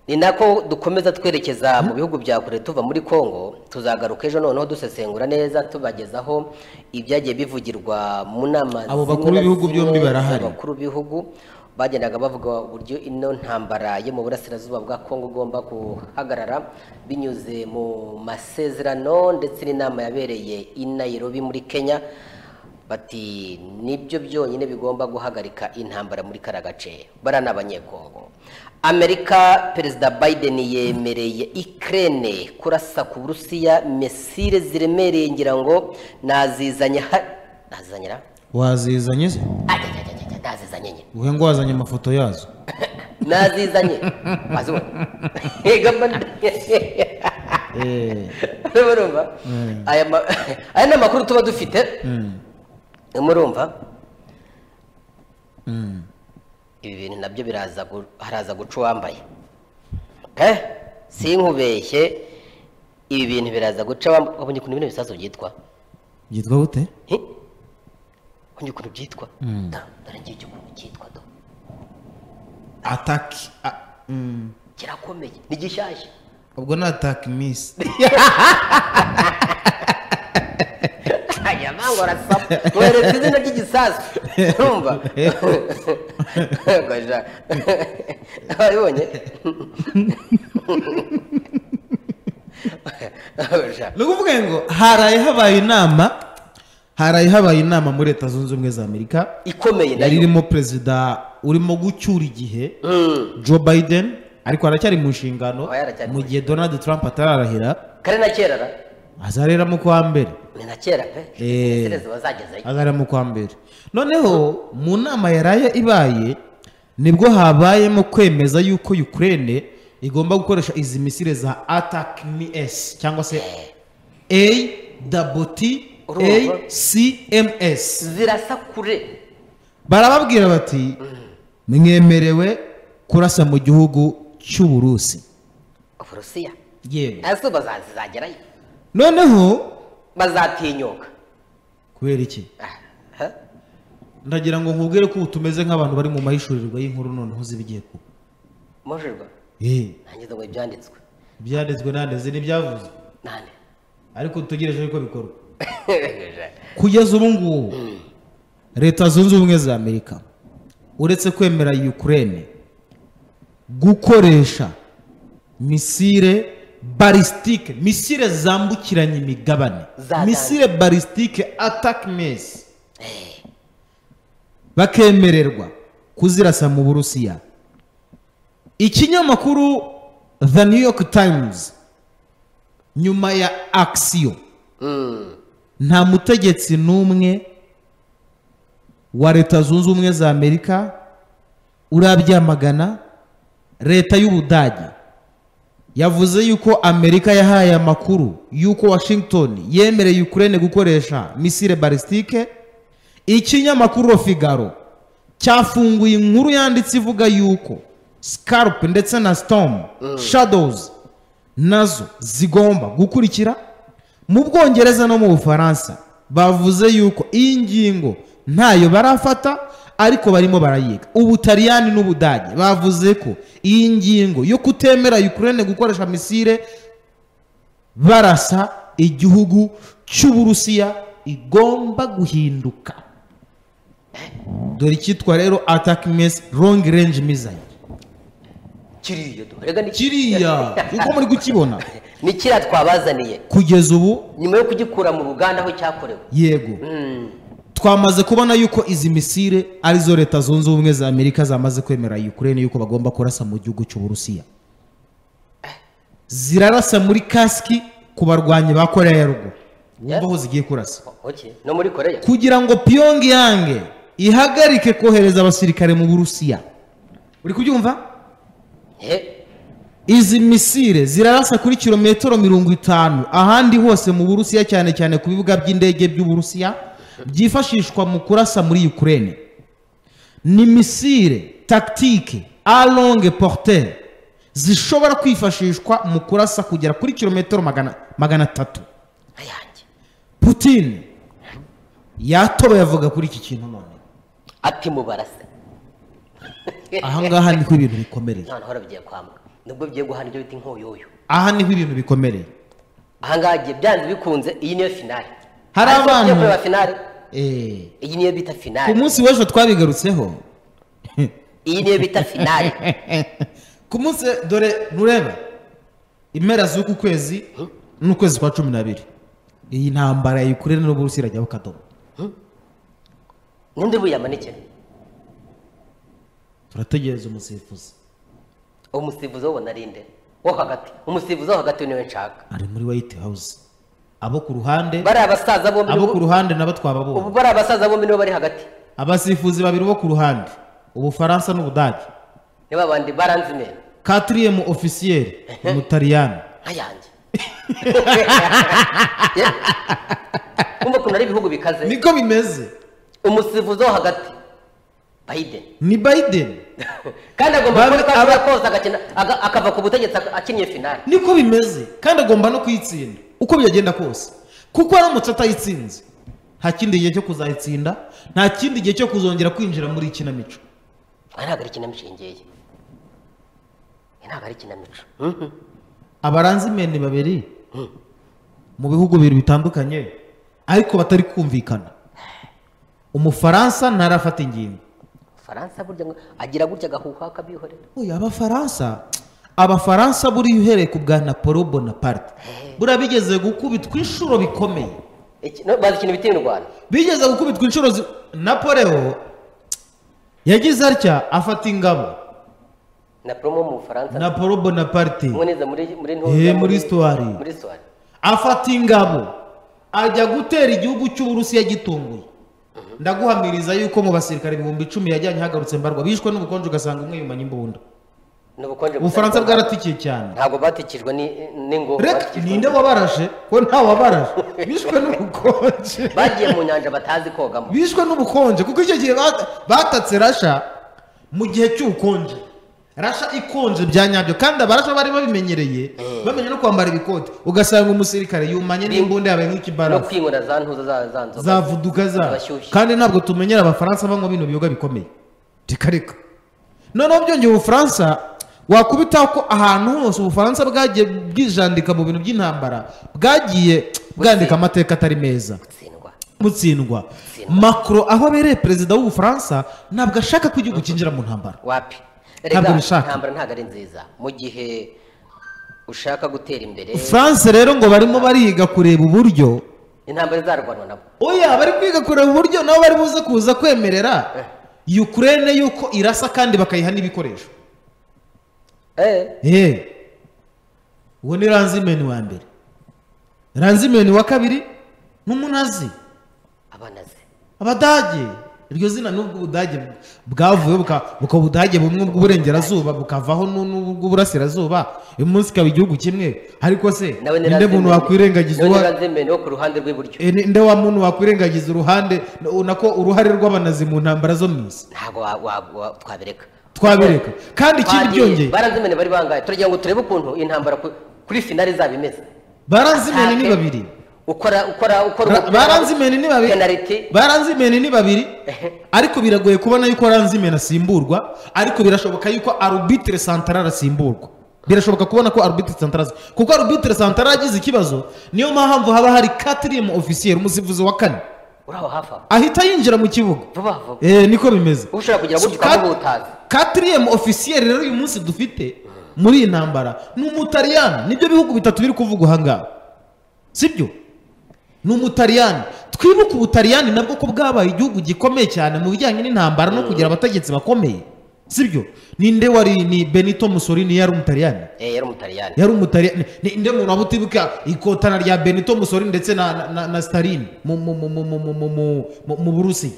ni nako dukomeza twerekeza mu bihugu bya kure tuva muri congo tuzagaruka ejo noneho dusesengura neza tubagezaho ibyagiye bivugirwa mu nama Abo bakuru b'ibihugu byombi barahari. abakuru b'ibihugu bagendaga bavuga uburyo ino ntambara yo mu burasirazuba bwa congo igomba guhagarara binyuze mu masezerano ndetse n'inama yabereye i nairobi muri kenya bati nibyo byonyine bigomba guhagarika intambara muri kara gace bara n'abanyekongo amerika perezida biden yemereye ikirere kurasa ku burusiya mesire ziremereye ngira ngo nazizanye ha- nazizanyira wazizanye se Ajajajajaj, nazizanye nyine uhe ngo wazanye amafoto yazo nazizanye wazibona Ega mba- Eh, murumva Mm. aya ma- aya ni amakuru tuba dufite mm, murumva mm. ibi bintu nabyo biraza gu- haraza guca uwambaye Eh, sinkubeshye ibi bintu biraza guca uwambaye wabonye ukuntu bino bisazo byitwa byitwa gute Hi? wabonye ukuntu byitwa Mm. Da, dore ngiye icyo ukuntu cyitwa do ataki a- mm. kirakomeye ni gishyashya ubwo ni ataki misi aya mango arasapa mwereka izina ry'igisasu urumva gaja wabibonye Gaja. ni ukuvuga ngo haraye habaye inama haraye habaye inama muri leta zunze ubumwe za amerika ikomeye yari nayo irimo perezida urimo gucyura igihe Mm. joe biden ariko haracyari mu nshingano Oya, aracyari mu mu gihe donald trump atararahira kare na kera ra azarera mu kwa mbere ni na kera pe Eh. sereza bazagezayo azarera mu kwa mbere noneho mu nama yaraye ibaye nibwo habayemo kwemeza yuko ukraine igomba gukoresha izi misire za atak ms cyangwa se a Urumva? cms zirasa kure barababwira bati mwemerewe kurasa mu gihugu cy'uburusi uburusiya yewe ese bazazagerayo noneho bazatinyuka kubera iki Ah, ha? ndagira ngo nkubwire ko ubu tumeze nk'abantu bari mu mahishurirwa y'inkuru noneho uzi ibigiye kuba mujurwa yewe ntangiza ngo ibyanditswe ibyanditswe nandeze n'ibyavuzwe nande ariko dutegereje yuko bikorwa kugeza ubu ngubu leta zunze ubumwe za amerika uretse kwemera ukraine gukoresha misire barisitike misire zambukiranya imigabane Za misire barisitike ataki mesi bakemererwa kuzirasa mu burusiya ikinyamakuru the new york times nyuma ya akisiyo Mm. nta mutegetsi n'umwe wa leta zunze ubumwe za amerika urabyamagana leta y'ubudage yavuze yuko amerika yahaye amakuru yuko washington yemereye ukraine gukoresha misile barisitike ikinyamakuru rofigaro cyafunguye inkuru yanditse ivuga yuko scarp ndetse na storm shadows nazo zigomba gukurikira mu bwongereza no mu bufaransa bavuze yuko iyi ngingo ntayo barafata ariko barimo barayiga ubutaliyani n'ubudage bavuze ko iyi ngingo yo kutemera ukraine gukoresha misile barasa igihugu cy'uburusiya igomba guhinduka dore icyitwa rero attack mess long range missile kiriya duhorega ni kiriya uko muri kukibona ni kiriya twabazaniye kugeza ubu nyuma yo kugikura mu ruganda aho cyakorewe yego Mm. twamaze kubona yuko izi misile arizo leta zunze ubumwe za amerika zamaze kwemera ukraine yuko bagomba kurasa mu gihugu cy'uburusiya zirarasa muri kasiki ku barwanyi ba koreya ya ruguru wumva aho zigiye kurasa Okay. no muri koreya kugira ngo pyongyang ihagarike kohereza abasirikare mu burusiya uri kubyumva Eh, izi misile zirarasa kuri kilometero mirongo itanu ahandi hose mu burusiya cyane cyane ku bibuga by'indege by'uburusiya byifashishwa mu kurasa muri ukraine ni misile tactique a longue portee zishobora kwifashishwa mu kurasa kugera kuri kilometero magana, magana atatu ayanjye putin yatoba yavuga kuri iki kintu none ati mubarase ahangaha niko ibintu bikomerera noneho bigiye kwambwa nubwo bigiye guhana ibyo bita inkoyoyo aha niho ibintu bikomereye ahangaha igihe byanze bikunze iyi niyo finale Hari Ariko tugiye abantu- kureba finale Eh, iyi niyo bita ku finale munsi w'ejo twabigarutseho iyi niyo bita finale ku munsi dore nureba impera z'uku kwezi n'ukwezi kwa cumi n'abiri iyi ntambara ya ukraine n'uburusiya irajyaho kadomo ninde buyamanike turategereza umusifuzi umusifuzi wo narinde wo hagati umusifuzi wo hagati niwe nshaka ari muri white house abo ku ruhande bari abasaza bombi abo ku ubu- ruhande nabo ubu twababonye bari abasaza bombi nibo bari hagati abasifuzi babiri bo ku ruhande ubufaransa n'ubudage ni babandi baranzime katiriyemu ofisiyeri umutariyani nkayange kumva ukuntu ari ibihugu bikaze niko bimeze umusifuzi wo hagati biden ni biden kandi agomba kuba Babi- uko aba- akora kose agakina aga- akava ku butegetsi ak- akinnye finale niko bimeze kandi agomba no kuyitsinda uko byagenda kose kuko aramutse atayitsinze nta kindi gihe cyo kuzayitsinda nta kindi gihe cyo kuzongera kwinjira muri ikinamico aha ntabwo ari ikinamico iyi ngiyi Iyi ntabwo ari ikinamico abaranzimeni babiri mu bihugu bibiri bitandukanye ariko batari kumvikana umufaransa ntarafata ingingo faransa burya ngo agira gutya agahuha akabihorera uyu abafaransa abafaransa buriya uhereye ku bwa napolo bonaparte buriya bigeze gukubitwa inshuro bikomeye Iki- no, bazi ikintu bita mu rwanda bigeze gukubitwa inshuro zi- napoleo yagize atya afata ingabo na promo mu bufaransa na paul bonaparte umwe neza muri muri Eh, muri histoire. muri histoire afata ingabo ajya gutera igihugu cy'uburusiya gitunguye ndaguhamiriza yuko mu basirikare ibihumbi icumi yajyanye hagarutse mbarwa bishwe n'ubukonje ugasanga umwe yumanye imbunda ni ubukonje ubufaransa butari- bwaratikiye cyane ntabwo batikijwe ni- n'ingo reka batikijwe- ninde wabarashe ko ntawabarashe bishwe n'ubukonje bagiye mu nyanja batazi kogamo bishwe n'ubukonje kuko icyo gihe bata- batatse rasha mu gihe cy'ubukonje rasha ikonje bya nyabyo kandi abarasha bari babimenyereye bamenye no kwambara ibikote ugasanga umusirikare yumanye n'imbunda yabaye no nk'ikibarasi kwinywera za ntuza za za nzoga zavuduka za Abashyushye. kandi ntabwo tumenyera abafaransa banywa bino biyoga bikomeye reka reka noneho byongeye ubufaransa wakubita ko ahantu hose ubufaransa bwagiye bwijandika mu bintu by'intambara bwagiye bwandika amateka atari meza gutsindwa gutsindwa Gutsindwa. macron aho abereye perezida w'ubufaransa ntabwo ashaka ko igihugu cyinjira mu ntambara wapi Ntabwo bishaka. intambara ntabwo ari nziza mu gihe ushaka gutera imbere france rero ngo barimo bariga kureba uburyo intambara izarwanwa nabo oya bari kwiga kureba uburyo nabo bari buze kuza kwemerera ukraine yuko irasa kandi bakayiha n'ibikoresho eh Eh, uwo ni ranzimeni wa mbere ranzimeni wa kabiri n'umunazi abana ze abadage iryo zina n'ubwo ubudage bwavuye buka- buka ubudage bumwe bw'uburengerazuba bukavaho n'u- n'ubw'uburasirazuba uyu munsi ikaba igihugu kimwe ariko se ninde muntu wakwirengagiza uwa- ntirazimene wo ku ruhande rw'iburyo Eh, ni- nde wa muntu wakwirengagiza uruhande na- nako uruhare rw'abanazi mu ntambara zo mu isi ntabwo wa- wa- wa- twabereka twabireka kandi ikindi byongeye barazimene bari bangaye turagira ngo turebe ukuntu iyi ntambara ku- kuri finale izaba imeze baranzimeni ni Ntabwo- babiri ukora ukora ukora Ra- umupira- baranzimeni ni babiri penaliti baranzimeni ni babiri ariko biragoye kubona yuko ranzimeni asimburwa ariko birashoboka yuko arubitire santarari asimburwa birashoboka kubona ko arubitire santarari kuko arubitire santarari agize ikibazo niyo mpamvu haba hari katirimu ofisiyeri umusifuzi wa kane uraho hafi aho ahita yinjira mu kibuga vuba vuba eh, niko bimeze ushobora kugira gutya Kat- ukamuha utazi katirimu ofisiyeri rero uyu munsi dufite muri iyi ntambara ni umutariyani nibyo bihugu bitatu biri kuvuga ahangaha sibyo ni umutariyani twibuke ubutariyani nabwo ko bwabaye igihugu gikomeye cyane mu bijyanye n'intambara no kugira abategetsi bakomeye sibyo ninde wari ni benito musolini yari umutariyani eh yari umutariyani yari umutariyani ninde muntu waba utibuka ikotana rya benito musolini ndetse na, na, na, na stalin mu, mu, mu, mu, mu, mu, mu, mu, mu, mu burusiya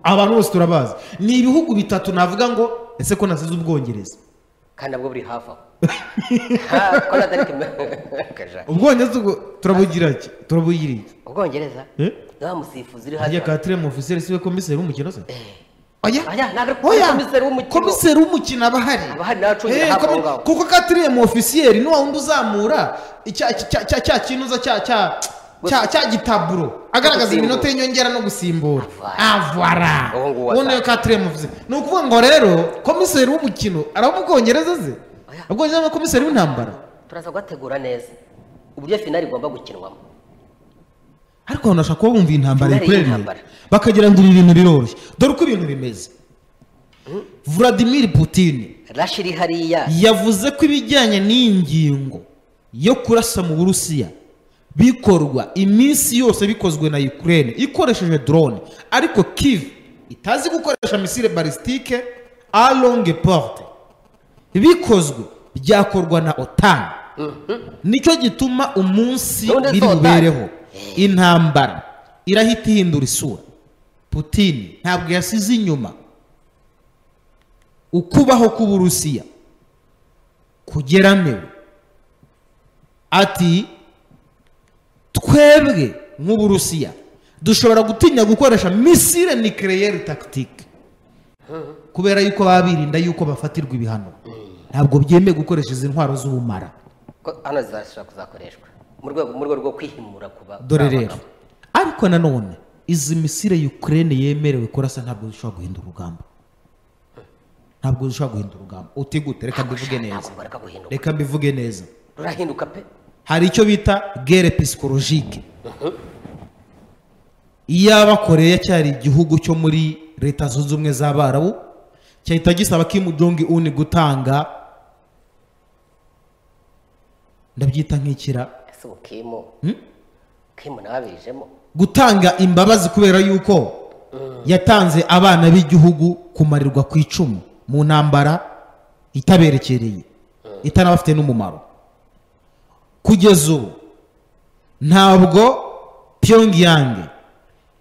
abantu bose turabazi ni ibihugu bitatu navuga ngo ese ko nasize ubwongereza kandi nabwo buri hafi aho Ha, ko natari kumenya Kaja. ubwongereza ubwo turabugira iki turabugira iki ubwongereza Eh? niba musifuzi uri ajya hasi katire mu ofisiyeri siwe komiseri w'umukino se oya Oya, ntabwo ari oya komiseri w'umukino. komiseri w'umukino aba ahari Aba ahari nawe acungira Eh, hafi komi- aho ngaho. kuko katire mu ofisiyeri ni wa wundi uzamura icya- cya cya- cya kinuza cya cya cya cya gitaburo agaragaza Gusimbura. iminota y'inyongera no gusimbura Avara. avara Uwo nguwo uwo niwe katire mu ofisiyeri ni ukuvuga ngo rero komiseri w'umukino araba mu bwongereza ze Oya. ubwongereza n'abakomiseri b'intambara turaza kugategura neza uburyo finali igomba gukinwamo ariko abantu bashaka kuba bumva intambara Finale yikorereye y'intambara. bakagira ngo ibi bintu biroroshye dore uko ibintu bimeze vladimir putin rashi iri hariya yavuze ko ibijyanye n'iyi ngingo yo kurasa mu burusiya bikorwa iminsi yose bikozwe na ukraine ikoresheje drone ariko kiv itazi gukoresha misile balistike a longue porte bikozwe byakorwa na otan nicyo gituma umunsi Gahunda biri z'OTAN. bubereho intambara irahita ihindura isura putin ntabwo yasize inyuma ukubaho k'uburusiya kugeramiwe ati twebwe nk'uburusiya dushobora gutinya gukoresha misile nikereyeri takitike kubera yuko baba birinda yuko bafatirwa ibihano ntabwo byemewe gukoresha izi ntwaro z'ubumara ko hano zizashobora kuzakoreshwa mu rwego mu rwego rwo kwihimura kuba dore rero ariko nanone izi misile ukraine yemerewe kurasa ntabwo zishobora guhindura urugamba ntabwo zishobora guhindura urugamba utigute reka mbivuge neza reka guhinduka reka mbivuge neza rurahinduka pe hari icyo bita gere psikologike iyaba koreya cyari igihugu cyo muri leta zunze ubumwe z'abarabu cyahita gisaba kimu jongi uni gutanga ndabyita nk'ikira ese ubu kimu Hmm? kimu nawe abijemo gutanga imbabazi kubera yuko yatanze abana b'igihugu kumarirwa ku icumu mu ntambara itaberekereye itanabafite n'umumaro kugeza ubu ntabwo pyongyang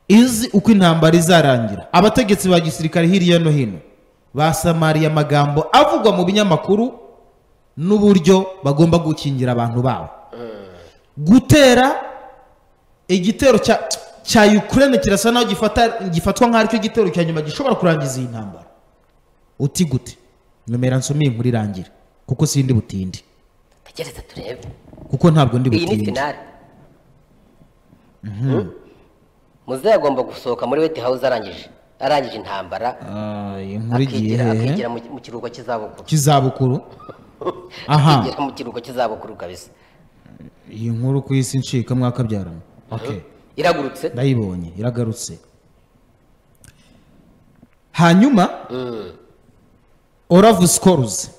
izi uko intambara izarangira abategetsi ba gisirikare hirya no hino basamariye amagambo avugwa mu binyamakuru n'uburyo bagomba gukingira abantu babo gutera igitero cya cya Ukraine kirasa naho gifata gifatwa nk'aho aricyo gitero cya nyuma gishobora kurangiza iyi ntambara uti gute nomera nsomeye inkuru irangire kuko sindi butindi tegereze turebe kuko ntabwo ndi iyi ni butindi finale muzehe agomba gusohoka muri weti hawuze arangije arangije intambara Ah, iyi nkuru igiye akigira hehe akigira mu mu kiruhuko cy'izabukuru cy'izabukuru aha akigira mu kiruhuko cy'izabukuru kabisa iyi nkuru ku isi ncika mwakabyarana okay iragurutse ndayibonye iragarutse hanyuma oravu sikoruzi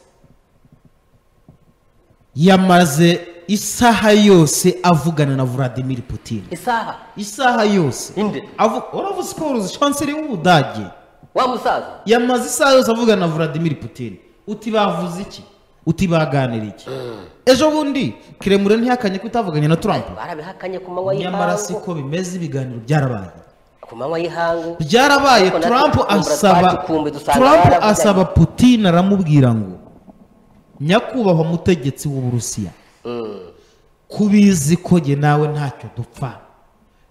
yamaze isaha yose avugana na vladimir putin isaha isaha yose Inde. Avu- oravu sikoruzi chancellor w'ubudage wa musaza yamaze isaha yose avugana na vladimir putin uti bavuze iki uti baganira iki ejo bundi kiremure ntihakanye ko utavuganye na trump barabihakanye ku manywa nyamara y'ihangu siko bimeze ibiganiro byarabaye ku manywa y'ihangu byarabaye Ariko natwe trump tukumbura asaba twacukumbuye dusanga trump baravuganye. asaba putin aramubwira ngo nyakubahwa mutegetsi w'uburusiya kubizi ko jye nawe ntacyo dupfa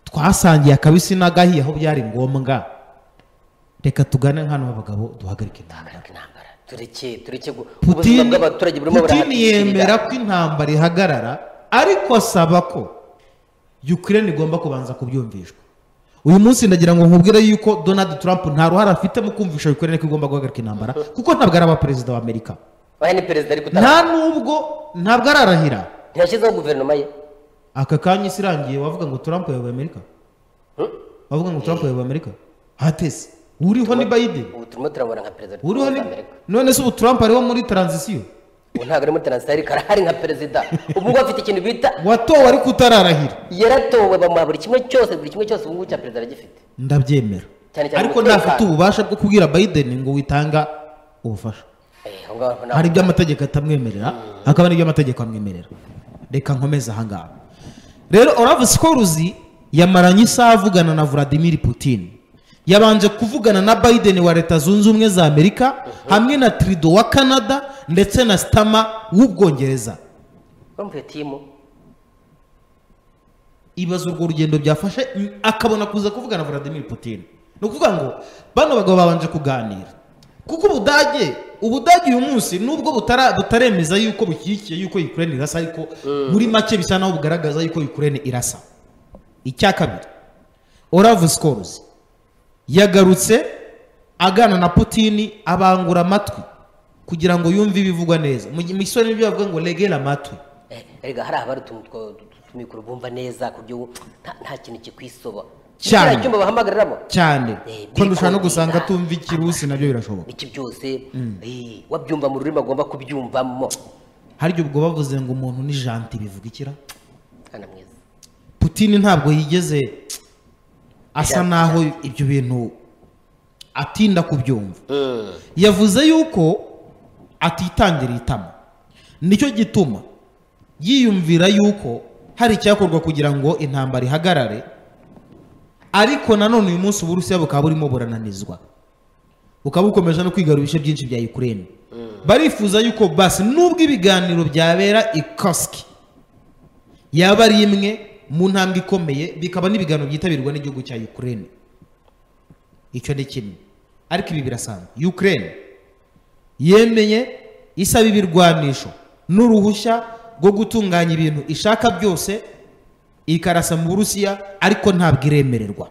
twasangiye akabisi n'agahiye aho byari ngombwa reka tugane nk'ano abagabo duhagarike intambara Hagarika intambara tureke tureke gu- ubuzima putin bw'abaturage burimo Putin burahatirira. yemera ko intambara ihagarara ariko asaba ko ukraine igomba kubanza kubyumvishwa uyu munsi ndagira ngo nkubwire yuko donald trump nta ruhare afite mu kumvisha ukraine ko igomba guhagarika intambara kuko ntabwo araba perezida wa amerika oya ni perezida ariko utara nta n'ubwo ntabwo ararahira ntiyashyizeho guverinoma ye aka kanya isi irangiye wavuga ngo trump yayoboye amerika wavuga ngo trump yayoboye amerika hatese uriho ni biden ubu turimo turabona nka perezida uriho ni Amerika. none se ubu trump ariho muri taranzisiyo ubu ntabwo ari muri taransifa ariko arahari nka perezida ubu ngubu afite ikintu bita watowe ariko utararahira yaratowe bamuha buri kimwe cyose buri kimwe cyose ubu ngubu cya perezida aragifite ndabyemera Cyane cyane ariko umutekano. ntafite ububasha bwo kubwira biden ngo witanga ubufasha Eh, aho ngaho ntabwo- hari ibyo amategeko atamwemerera hakaba n'ibyo amategeko amwemerera reka nkomeze ahangaha rero oravu sikoruzi yamaranye isaha avugana na vladimir putin yabanje kuvugana na biden wa leta zunze ubumwe za amerika hamwe na trido wa canada ndetse na stama w'ubwongereza urumva iyo timu ibaza urwo rugendo byafashe m- akabona kuza kuvugana na Vladimir Putin ni ukuvuga ngo bano bagabo babanje kuganira kuko ubudage ubudage uyu munsi nubwo butara- butaremeza yuko bushyigikiye yuko Ukraine irasa ariko muri make bisa naho bugaragaza yuko Ukraine irasa icya kabiri Olaf Scholz yagarutse agana na Putin abangura amatwi kugira ngo yumve ibivugwa neza mu gihe isoni n'ibyo bavuga ngo regera amatwi Eh, erega hari abari utumikoro bumva neza ku buryo nta- nta kintu kikwisoba Cyane. Kiriya cyumba bahamagaramo cyane Eh, ko ndusha no gusanga birikundira. atumva ikirusi nabyo birashoboka iki byose eh, wabyumva mu rurimi agomba kubyumvamo hari igihe ubwo bavuze ngo umuntu ni janti bivuga ikira mwana mwiza Putin ntabwo yigeze asa naho ibyo bintu atinda kubyumva Mm. yavuze yuko atitangira itama nicyo gituma yiyumvira yuko hari icyakorwa kugira ngo intambara ihagarare ariko nanone uyu munsi uburusiya bukaba burimo burananizwa bukaba bukomeje no kwigarura ibice byinshi bya ukraine barifuza yuko basi nubwo ibiganiro byabera i koski yaba ari imwe mu ntambwe ikomeye bikaba n'ibiganiro byitabirwa n'igihugu cya ukraine icyo ni kimwe ariko ibi birasanzwe ukraine yemeye isaba ibirwanisho n'uruhushya rwo gutunganya ibintu ishaka byose ikarasa mu burusiya ariko ntabwo iremererwa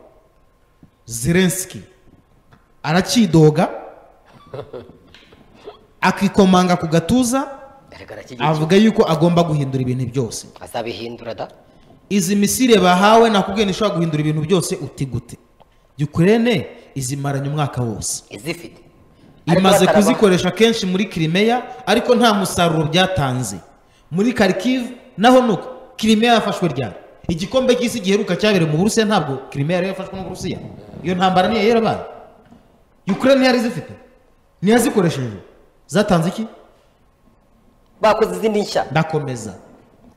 zelenski arakidoga akikomanga ku gatuza erega arakigikira avuga yuko agomba guhindura ibintu byose azabihindura da izi misile bahawe nakubwiye ntishobora guhindura ibintu byose uti gute ukraine izimaranye umwaka wose izifite Ariko imaze bataraba- kuzikoresha kenshi muri kirimeya ariko nta musaruro byatanze muri karikivu naho nuko kirimeya yafashwe ryari igikombe cy'isi giheruka cyabereye mu burusiya ntabwo kirimeya yari yafashwe n'uburusiya iyo ntambara niyo yarabaye ukraine yari zifite niyo yazikoresheje zatanze iki bakoze izindi nshya ndakomeza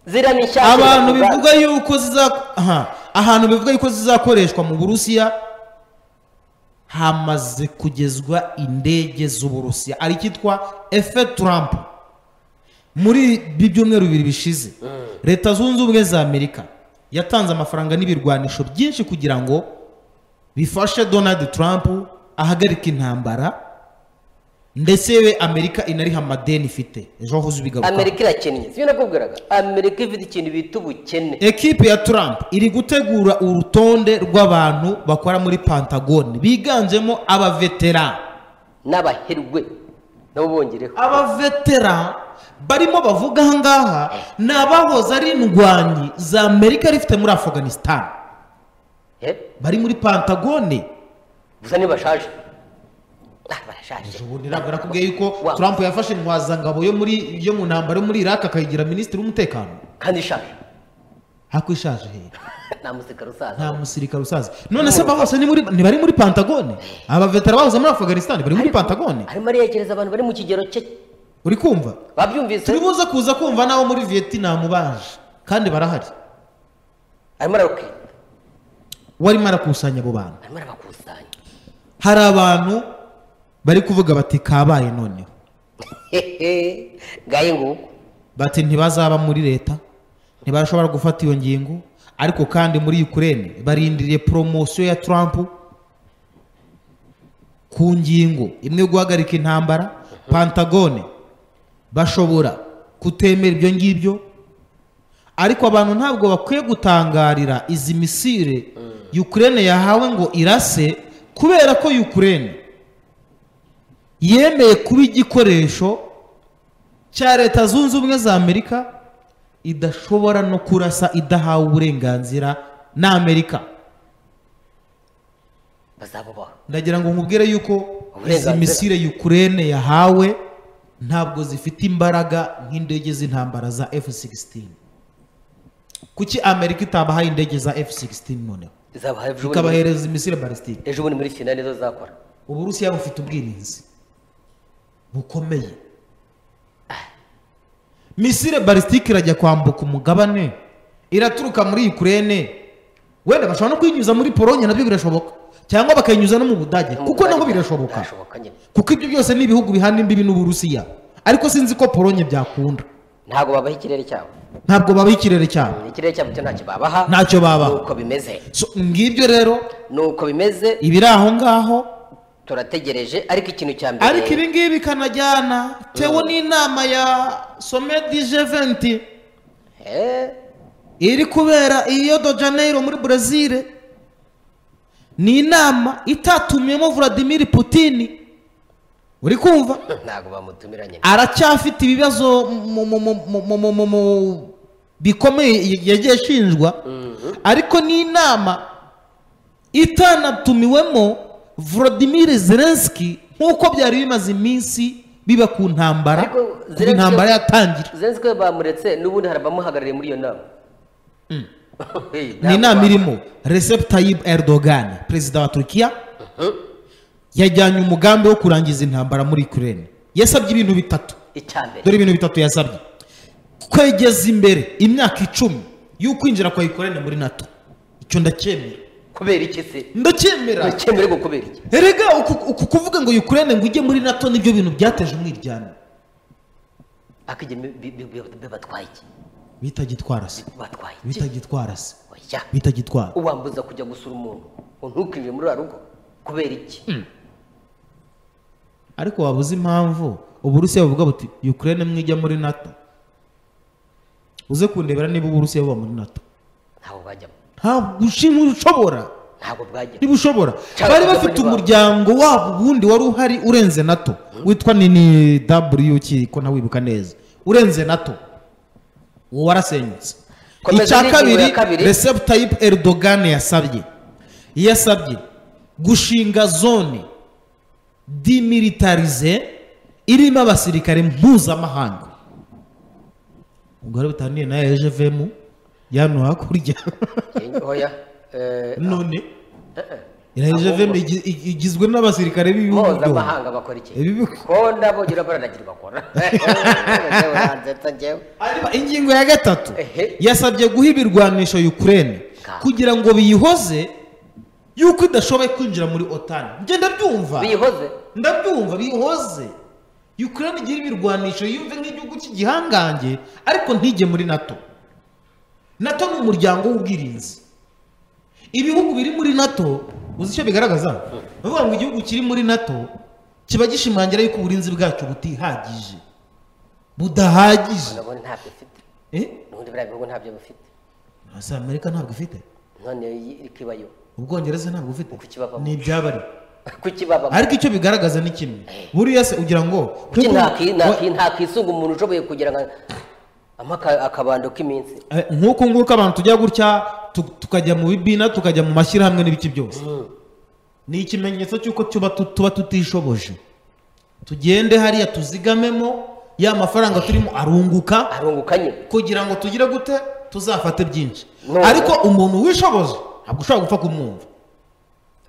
ziriya ni nshya abantu bivuga yuko ziza aha, ahantu bivuga yuko zizakoreshwa mu burusiya hamaze kugezwa indege z'uburusiya ari icyitwa efe turampu muri ibi byumweru bibiri bishize leta zunze ubumwe za amerika yatanze amafaranga n'ibirwanisho byinshi kugira ngo bifashe donald trump ahagarike intambara ndetse yewe amerika inariha amadeni ifite ejo hahoze ubigarukaho amerika irakennye sibyo nakubwiraga amerika ifite ikintu bita ubukene ekipe ya trump iri gutegura urutonde rw'abantu bakora muri pantagone biganjemo abavetera n'abaherwe nabo bongereho abavetera barimo bavuga aha ngaha ni abahoze ari indwanyi za amerika rifite muri afghanistan Eh, bari muri pantagone gusa ntibashaje Ah, barashaje ejo bundi ntabwo nakubwiye yuko Wa- trump yafashe intwazangabo yo muri yo mu ntambaro yo muri iraq akayigira minisitiri w'umutekano kandi ishaje hako ishaje hehe nta musika nta rusaza musirikare usaza none se aba bose ni muri- ntibari muri pantagone abavetera bahoze muri afghanistan bari muri pantagone arimo ariyegereza abantu bari mu kigero cye uri kumva babyumvise turi buze kuza kumva n'abo muri vietnam baje kandi barahari arimo ararukira warimo arakusanya abo bantu arimo arabakusanya hari abantu bari kuvuga bati kabaye noneho hehe gaye nguko bati ntibazaba muri leta ntibashobora gufata iyo ngingo ariko kandi muri ukraine barindiriye poromosiyo ya trump ku ngingo imwe yo guhagarika intambara pantagone bashobora kutemera ibyo ngibyo ariko abantu ntabwo bakwiye gutangarira izi misire ukraine yahawe ngo irase kubera ko ukraine yemeye kuba igikoresho cya leta zunze ubumwe za amerika idashobora no kurasa idahawe uburenganzira na amerika bazabubaha ndagira ngo nkubwire yuko izi Uburenganzira. misire yukurene yahawe ntabwo zifite imbaraga nk'indege z'intambara za f-16 kuki amerika itabahaye indege za f-16 noneho izabaha ejo bundi ikabahereza imisire balistike ejo bundi muri fina nizo zakora uburusiya bufite ubwirinzi bukomeye misire balistike irajya kwambuka umugabane iraturuka muri ukraine wenda bashobora no kuyinyuza muri polonye nabyo birashoboka cyangwa bakayinyuza no mu budage kuko nabwo birashoboka birashoboka nyine kuko ibyo byose ni ibihugu bihana imbibi n'uburusiya ariko sinzi ko polonye byakunda ntabwo babaha ikirere cyabo ntabwo babaho ikirere cyabo ikirere cyabo cyo ntacyo babaha Ntacyo babaha. nuko bimeze So, ngibyo rero nuko bimeze ibiri aho ngaho turategereje ariko ikintu cya mbere ariko ibi ngibi bikanajyana tewe n'inama ya somedi jeventi Eh, iri kubera i Rio de Janeiro muri Brazil ni inama itatumyemo Vladimir Putin uri kumva ntabwo bamutumira nyine aracyafite ibibazo mu- mu- mu- mu- mu- mu- mu- mu- bikomeye yagiye ashinjwa ariko n'inama itanatumiwemo volodimir zelenski nk'uko byari bimaze iminsi biba ku ntambara Ariko kuva Zelensky- intambara yatangira zenzi ko bamuretse n'ubundi hari abamuhagarariye muri iyo nama Hey, ni ntabwo inama irimo recep tayyip erdogan perezida wa turukiya yajyanye umugambi wo kurangiza intambara muri ukraine yasabye ibintu bitatu icya mbere dore ibintu bitatu yasabye kwegeza imbere imyaka icumi y'ukwinjira kwa ukraine muri nato icyo ndacyemera kubera iki se ndacyemera nticyemere ngo kubera iki erega uku uku kuvuga ngo ukraine ngo ujye muri nato nibyo bintu byateje umwiryane akajya bibatwaye iki bitagitwara se batwaye iki bitagitwara se oya bitagitwara uwambuza kujya gusura umuntu ngo ntukinjire muri rugo kubera iki ariko waba uzi impamvu uburusiya buvuga buti ukraine mwijya muri nato uze kundebera niba uburusiya buba muri nato ntabwo bajyamo ntabwo ushimwe ushobora ntabwo bwajyamo niba ushobora Cyangwa bari se bafite muri ba- umuryango wabo ubundi wari uhari urenze nato witwa nini w ki ko ntawibuka neza urenze nato uwo warasenyutse Komeza icya n'ingingo ya kabiri kabiri. recep tayyip erdogan yasabye yasabye gushinga zone dimilitarize irimo abasirikare mpuzamahanga ubwo rero bitaniye na ejevemu yano hakurya oya eh, none eh, iriya jevemu igizwe n'abasirikare b'ibihugu byombi mpuzamahanga bakora iki Ibihugu. ko nabo gira baranagirwa bakora Njyewe nanzetsa njyewe. Hanyuma ingingo ya gatatu Ehe. yasabye guha ibirwanisho ukraine Ka. kugira ngo biyihoze yuko idashoboye kwinjira muri otani njye ndabyumva biyihoze ndabyumva biyihoze ukraine igira ibirwanisho yumve nk'igihugu cy'igihangange ariko ntige muri nato nato ni umuryango w'ubwirinzi ibihugu biri muri nato uzi icyo bigaragaza bavuga ngo igihugu kiri muri nato kiba gishimangira yuko uburinzi bwacu butihagije budahagije nabo ntabyo ifite Eh? ubundi biriya bihugu ntabyo bifite ese amerika ntabwo ifite none yi- ikibayo ubwongereza ntabwo bufite Uko ikibabamo. ni ibyabari kukibaba ariko icyo bigaragaza ni kimwe buriya se ugira ngo kuki nk'uko- ntaki- ntaki- ntakisunga umuntu ushoboye kugira ngo amaka- akabando k'iminsi Eh, nk'uko nguko abantu tujya gutya tu- tukajya mu bibina tukajya mu mashyirahamwe n'ibiki byose ni ikimenyetso cy'uko tuba tu- tuba tutishoboje tugende hariya tuzigamemo ya mafaranga turimo arunguka arungukanye kugira ngo tugire gute tuzafate byinshi No. ariko umuntu wishoboje ntabwo ushobora gupfa kumwumva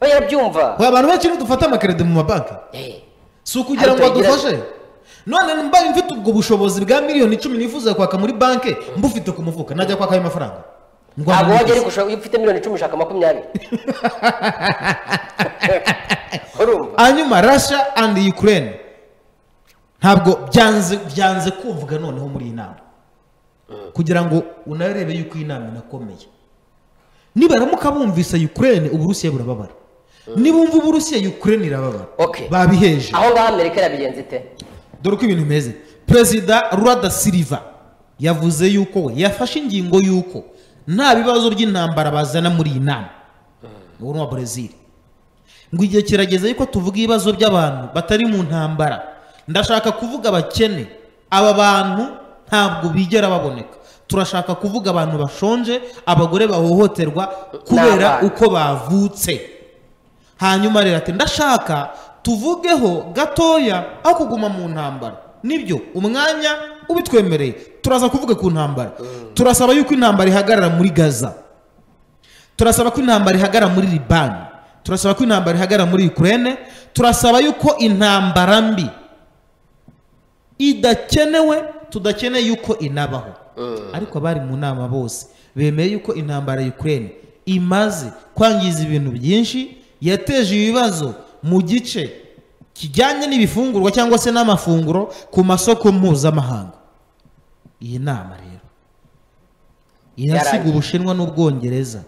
oya arabyumva Oya, abantu benshi niyo dufata amakerede mu mabanki Eh, si ukugira ngo Ariko yagira- adufashe none mbaye mfite ubwo bushobozi bwa miliyoni icumi nifuza kwaka muri banki mbufite ku mufuka najya kwaka ayo mafaranga Ngo ntabwo wajya amwinjize. ari gushaka iyo ufite miliyoni icumi ushaka makumyabiri urumva hanyuma rasha andi ukraine ntabwo byanze byanze kumvuga noneho muri iyi nama kugira ngo unarebe yuko iyi nama inakomeye nibaramuka bumvise ukraine uburusiya burababara nibumva uburusiya ukraine irababara Okay. babiheje aho ngaho amerika irabigenza ite dore uko ibintu bimeze perezida rwada siliva yavuze yuko we yafashe ingingo y'uko nta bibazo by'intambara bazana muri iyi nama ubu ni uwa brezil ngo igihe kirageze yuko tuvuga ibibazo by'abantu batari mu ntambara ndashaka kuvuga abakene aba bantu ntabwo bigera baboneka turashaka kuvuga abantu bashonje abagore bahohoterwa kubera N'abana. uko bavutse hanyuma rero ati ndashaka tuvugeho gatoya aho kuguma mu ntambara nibyo umwanya ubitwemereye turaza kuvuga ku ntambara turasaba yuko intambara ihagarara muri gaza turasaba ko intambara ihagarara muri libani turasaba ko intambara ihagarara muri ukraine turasaba yuko intambara mbi idakenewe tudakeneye yuko inabaho ariko abari mu nama bose bemeye yuko intambara ya ukraine imaze kwangiza ibintu byinshi yateje ibibazo mu gice kijyanye n'ibifungurwa cyangwa se n'amafunguro ku masoko mpuzamahanga iyi nama rero irasiga Yarangiye. ubushinwa n'ubwongereza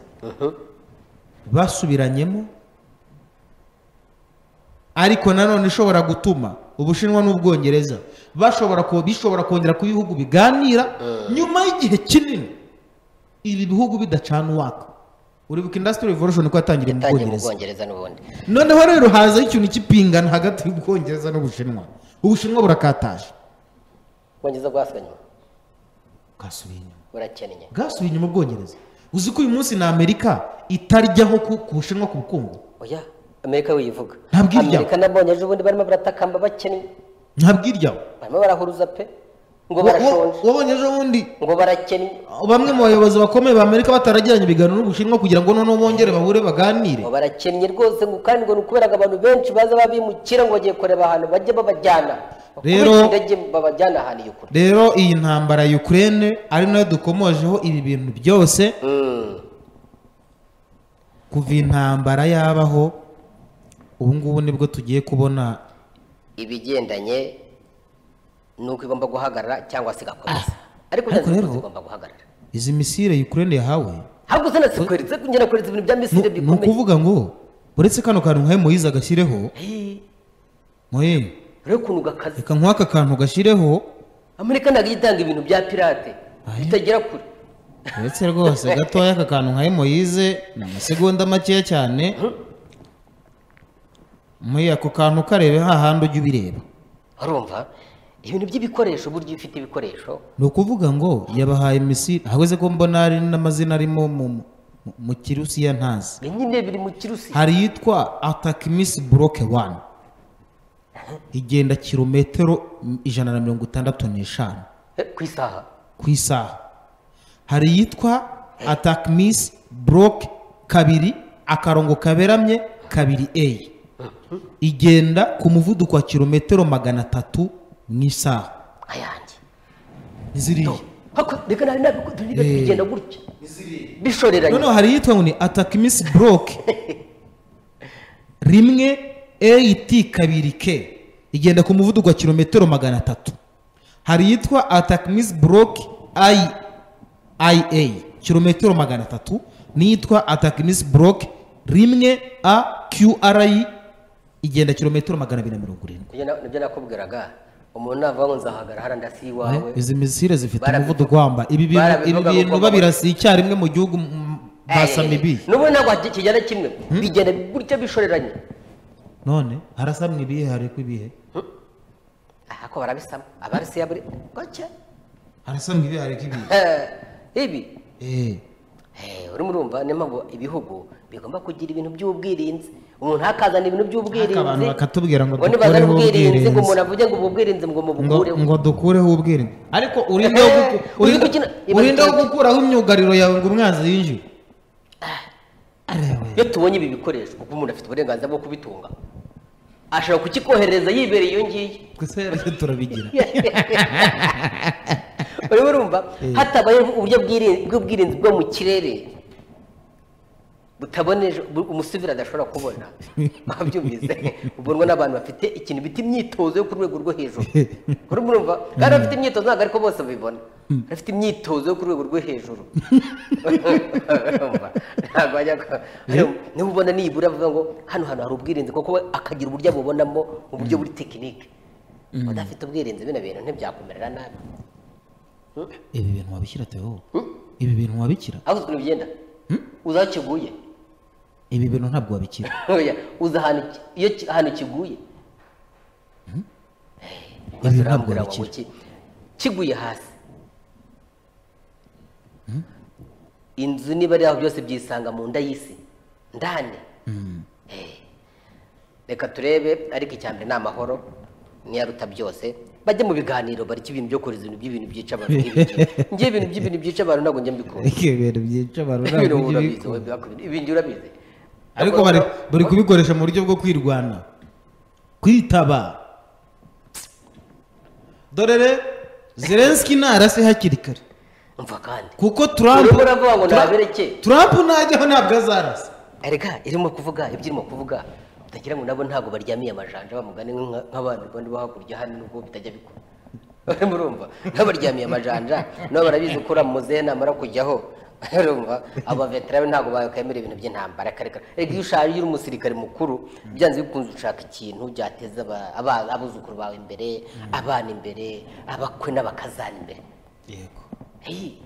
basubiranyemo ariko nanone ishobora gutuma ubushinwa n'ubwongereza bashobora ko bishobora kongera ku bihugu biganira nyuma y'igihe kinini ibi bihugu bidacana uwaka uribuka indasitiri revolution ko yatangira mu yatangiye mu bwongereza bwongereza n'ubundi noneho rero hazaho ikintu cy'ipingana hagati y'ubwongereza n'ubushinwa ubushinwa burakataje ubwongereza bwasanywe bwasubiye inyuma burakennye bwasubiye inyuma ubwongereza uzi ko uyu munsi ni amerika itaryaho ku ku bushinwa ku bukungu oya amerika wiyivuga Ntabwo irya. amerika nabonye ejo bundi barimo baratakamba bakennye ntabwo iryaho barimo barahuruza pe ngo Wa- wa- barashonje wabonye ejo bundi ngo barakennye bamwe mu bayobozi bakomeye ba amerika bataragiranye ibiganiro n'ubushinwa kugira ngo noneho bongere bahure baganire ngo barakennye rwose ngo kandi ngo ni ukubera ngo abantu benshi baza babimukira ngo bagiye kureba ahantu bajya babajyana Rero- Bakubita indege babajyana ahantu iyo kure rero iyi ntambara ya ukraine ari nayo dukomojeho ibi bintu byose Mm. kuva intambara yabaho ubu ngubu nibwo tugiye kubona ibigendanye n'uko igomba guhagarara cyangwa se igakomeza ariko ariko byanze rero- bikunze igomba guhagarara izi misire ukraine yahawe ahubwo uzanasikoreza kongera koreza ibintu bya ni misire ni bikomeye ukuvuga ngo uretse kano kantu nkahe moyize agashyireho moye rero ukuntu gakaze reka nk'aka kantu gashyireho amerika ntabwo ijya itanga ibintu bya pirate Aye. bitagera kure uretse rwose gatoya aka kantu nkahe moyize ni amasegonda makeya cyane muri ako kantu karebe hahandi ujya ubireba urumva ibintu by'ibikoresho burya iyo ufite ibikoresho ni ukuvuga ngo yabahaye misiri ahubwo ko mbona hari n'amazina arimo mu, mu, mu kirusiya ntazi ibi nyine biri mu kirusi hari iyitwa atakimisi buroke wani igenda kilometero ijana na mirongo itandatu n'eshanu eh, ku isaha ku isaha hari iyitwa atakimisi buroke kabiri akarongo kaberamye kabiri eyi igenda ku muvuduko wa kilometero magana atatu mu isaha ayanjye ziriya hako reka nawe nabikunda Eh. bigenda gutya bishoreranye noneho hari iyitwa ngo ni atakimisi buroke rimwe eyiti kabiri ke igenda ku muvuduko wa kilometero magana atatu hari iyitwa atakimisi buroke ayi ayi eyi kilometero magana atatu n'iyitwa atakimisi buroke rimwe a kiyu arayi igenda kilometero magana abiri na mirongo irindwi Nibyo na- nibyo nakubwiraga umuntu navuga ngo nzahagara hariya ndasi iwawe izi misire zifite Barabivuga. umuvuduko wamba ibi bintu Barabivuga ibi ngo bintu ugomba- babirasiye icyarimwe mu gihugu m- m- basama ibi n'ubundi ntabwo haki- kigenda kimwe bigenda gutya bishoreranye none harasamwa ibihe hari ko ibihe aha ko barabisama ababisiye buri gake harasamwa ibihe hari ko ibihe ibi Eh, Eh, urimo urumva niyo mpamvu ibihugu bigomba kugira ibintu by'ubwirinzi umuntu ntakazana ibintu Ariko abantu by'ubwirinzi bakatubwira ngo nibazana dukureho ubwirinzi ngo ubwirinzi. umuntu avuge ngo ubwo bwirinzi ngo ngo mubukureho ngo dukureho ubwirinzi ariko urindeho Eh, guku- uri urinda- gukina- urindeho gukuraho imyugariro yawe ngo umwanzi yinjire iyo tubonye ibi bikoresho kuko umuntu afite uburenganzira bwo kubitunga ashobora kukikohereza yibereye iyo ngiyo gusa rero turabigira urimo urumva hatabayeho uburyo bw'iri- bw'ubwirinzi bwo mu kirere butaboneje bu- umusivili adashobora kubona babyumvise ubonwa n'abantu bafite ikintu bita imyitozo yo ku rwego rwo hejuru urimo urumva kandi abafite imyitozo ntabwo ariko bose babibona afite imyitozo yo ku rwego rwo hejuru Urumva? ntabwo ajya ku- Hano- niba ubona nibura avuga ngo hano hantu hari ubwirinzi kuko we akagira uburyo abubonamo mu buryo buri tekinike udafite ubwirinzi bino bintu ntibyakumerera nabi ibi bintu wabishyira teho ibi bintu wabikira aho ukuntu bigenda uza aho kiguye ibi bintu ntabwo wabikira Oya, uza ahantu ki- iyo ki- ahantu kiguye Ibi maze ntabwo urambwira ngo bikira. ki- kiguye hasi inzu niba ari aho byose byisanga mu nda y'isi ndani Eh. reka turebe ariko icya mbere ni amahoro niyaruta byose bajye mu biganiro bareke ibintu byo kohereza ibintu by'ibintu byica abantu nk'ibi ngibi. ngewe ibintu by'ibintu byica abantu ntabwo njya mbikunda Ariko ibi bintu byica abantu ibintu ntabwo ujya urabizi ubikora. wowe byakubiri- ibindi urabizi ariko bari bari kubikoresha mu buryo bwo kwirwanya kwitaba dore re zelenski ntarase hakiri kare umva kandi kuko trump Urimo uravuga ngo Tru- nabireke. trump najyaho ntabwo azarasa erega irimo kuvuga ibyo irimo kuvuga utagira ngo nabo ntabwo baryamiye amajanja bamugane nk'nka- nk'abandi bandi bo hakurya hano nubwo bitajya bikora urimo urumva n'abaryamiye amajanja nabo barabizi ko uriya muzehe namara kujyaho urumva abo bavetera ntabwo bakemera ibintu by'intambara karekare erega iyo ushaje iyo uri umusirikare mukuru byanze bikunze ushaka ikintu byateza aba- aba- abuzukuru bawe imbere abana imbere abakwe n'abakazana imbere yego Hey,